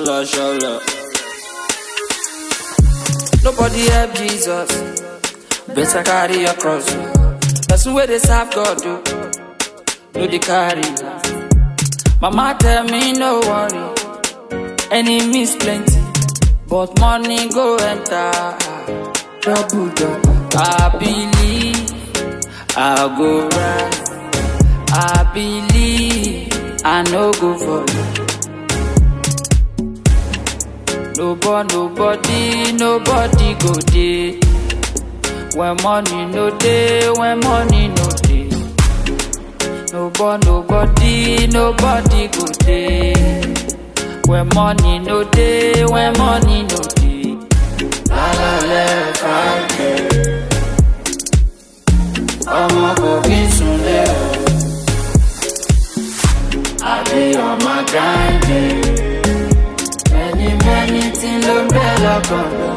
Shola, shola. Nobody help Jesus. Better carry your cross. Person where they serve God do. No they carry. last. Mama tell me no worry. Enemies plenty, but money go enter. Double double. I believe I go rise. I believe I no go for Nobody, nobody, nobody go dey. When money no dey, when money no dey. Nobody, nobody, nobody go dey. When money no dey, when money no dey. La la la, Friday. Ọmọ kò kí n sunlé o. I dey on my grind. day. Many, many things ló ń bẹ lọ́kàn lọ.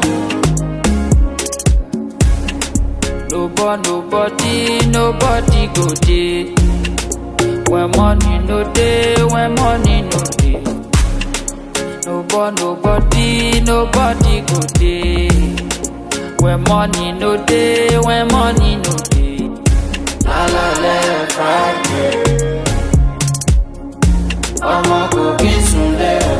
Nobody, nobody, nobody go dey. When money no dey, when money no dey. Nobody, nobody, nobody go dey. When money no dey, when money no dey. Lálálẹ́ Friday. Ọmọ kò kí n sunlé o.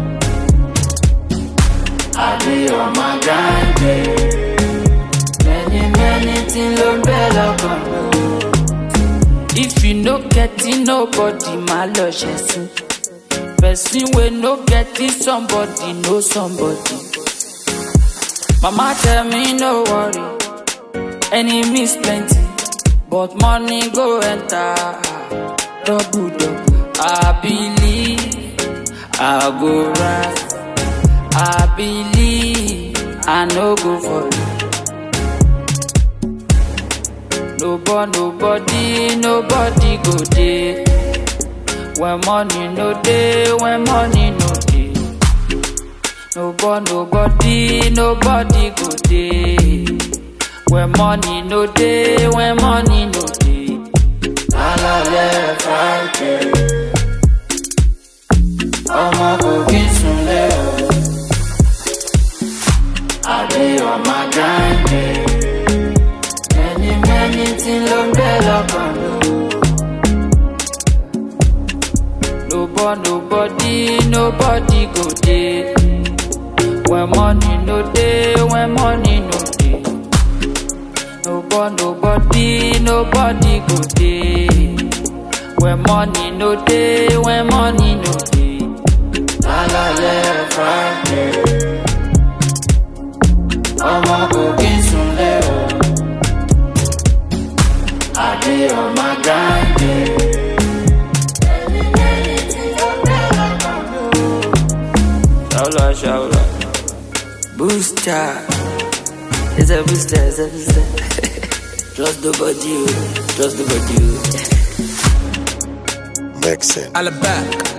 I dey on my grind. day. Many, many things ló ń bẹ lọ́kàn lọ. If you no get it, nobody máa lọ ṣẹ̀sìn. Person wey no get it, somebody know somebody. Mama tell me no worry, enemies plenty, but money go enter. Double double, I believe I go rise. I believe I no go for you. Nobody, nobody, nobody go dey. When money no dey, when money no dey. Nobody, nobody, nobody go dey. When money no dey, when money no dey. Lálálẹ́ Friday. Ọmọ kò kí n sunlé o. I dey on my grind. day. Many, many things ló ń bẹ lọ́kàn lọ. Nobody, nobody, nobody go dey. When money no dey, when money no dey. Nobody, nobody, nobody go dey. When money no dey, when money no dey. Lálálẹ́ Friday. Ọmọ kò kí n sunlé o. I dey on my grind. day. Shaula, shaula. Booster. It's a booster, it's a booster. Trust the body, oh. trust the body. oh. Mixing. All back.